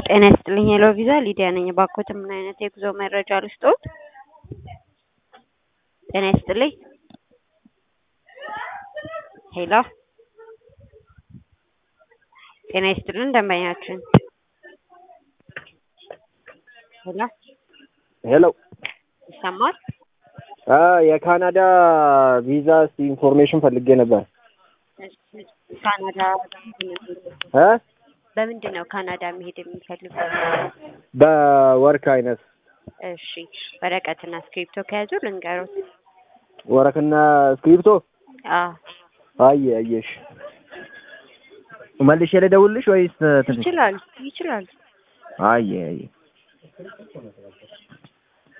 ጤና ይስጥልኝ ሄሎ ቪዛ ሊዲያ ነኝ። እባክዎት ምን አይነት የጉዞ መረጃ ልስጥዎት? ጤና ይስጥልኝ ሄሎ ጤና ይስጥልን ደንበኛችን ሄሎ ሄሎ ይሰማል? አ የካናዳ ቪዛ እስቲ ኢንፎርሜሽን ፈልጌ ነበር። ካናዳ እ በምንድን ነው ካናዳ መሄድ የሚፈልጉት? በወርክ አይነት እሺ ወረቀትና እስክሪፕቶ ከያዙ ልንገሩት። ወረክና እስክሪፕቶ አዎ አየ አየሽ መልሼ ልደውልልሽ ወይስ ትንሽ ይችላሉ ይችላሉ። አየ አየ